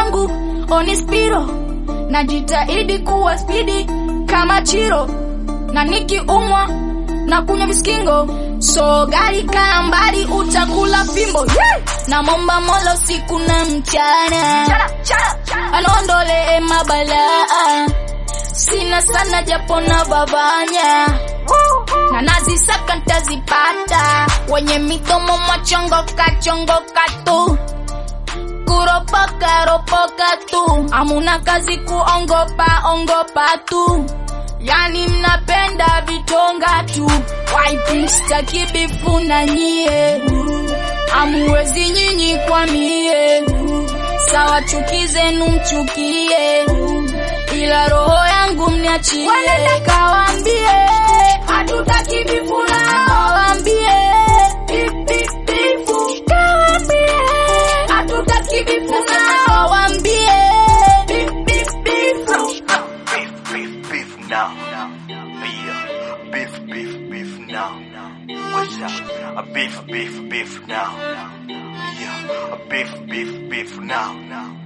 wangu oni spiro najitahidi kuwa spidi kama chiro na nikiumwa na kunywa viskingo so gari kaa mbali utakula fimbo yeah! na momba mola siku na mchana anaondolee mabalaa sina sana japo na babanya na nazisaka ntazipata wenye midomo machongoka chongoka tu kuropoka ropoka tu amuna kazi kuongopa ongopa tu yani mnapenda vitonga tu waipista kibifu na nyie amuwezi nyinyi kwa mie sawa chuki zenu mchukie ila roho yangu mniachie kawambie hatutaki vifuna kawambie bifu kawambie hatutaki vifuna kawambie bifu Beef, beef, beef now. Yeah. Beef, beef, beef now. What's up? A beef, beef, beef now. Yeah. A beef, beef, beef now.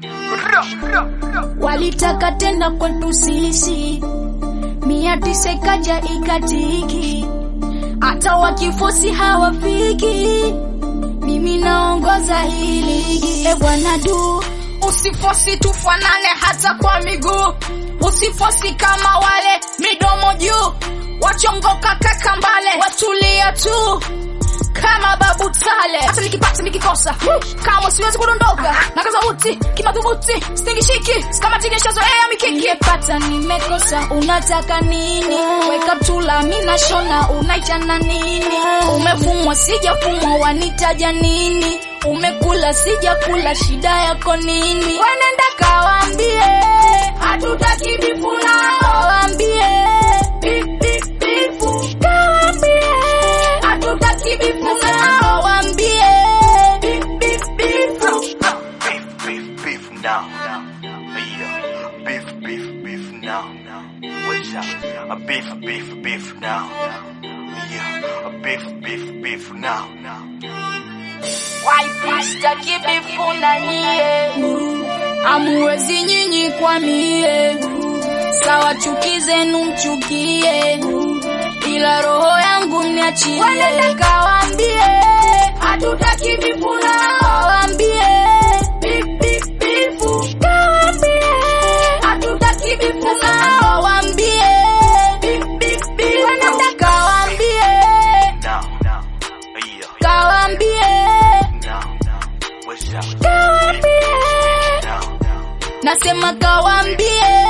walitaka tena kwetu sisi mia tisa ikaja ikatiki hata wakifosi hawafiki mimi naongoza hii ligi e bwana du usifosi tufanane hata kwa miguu usifosi kama wale midomo juu wachongoka kakambale watulia tu kama babu tale hata nikipata nikikosa kama siwezi kudondoka na kaza uti kimadhubuti stingishiki kama tigeshazoea mikiki nimepata nimekosa unataka nini weka tula mina shona unaichana nini umefumwa sijafumwa wanitaja nini umekula sijakula shida yako nini wenenda kawambie hatutaki vifuna kawambie Bif, bif, bifu. kawambie hatutaki vifuna kawambie Bif, bif, bifu. Beef, beef, beef now. Yeah. Beef, beef, beef now. What's up? A beef, beef, beef now. Yeah. A beef, beef, beef now. waipista kibifuna nyie amuwezi nyinyi kwa mie sawa chuki zenu mchukie ila roho yangu mniachie kawambie hatutaki vifuna kawambie Bif, bif, bifu. kawambie hatutaki vifuna kawambie Bif, bif, bifu. kawambie Now, now. Yeah. kawambie Now, now. What's up? kawambie Now, now. nasema kawambie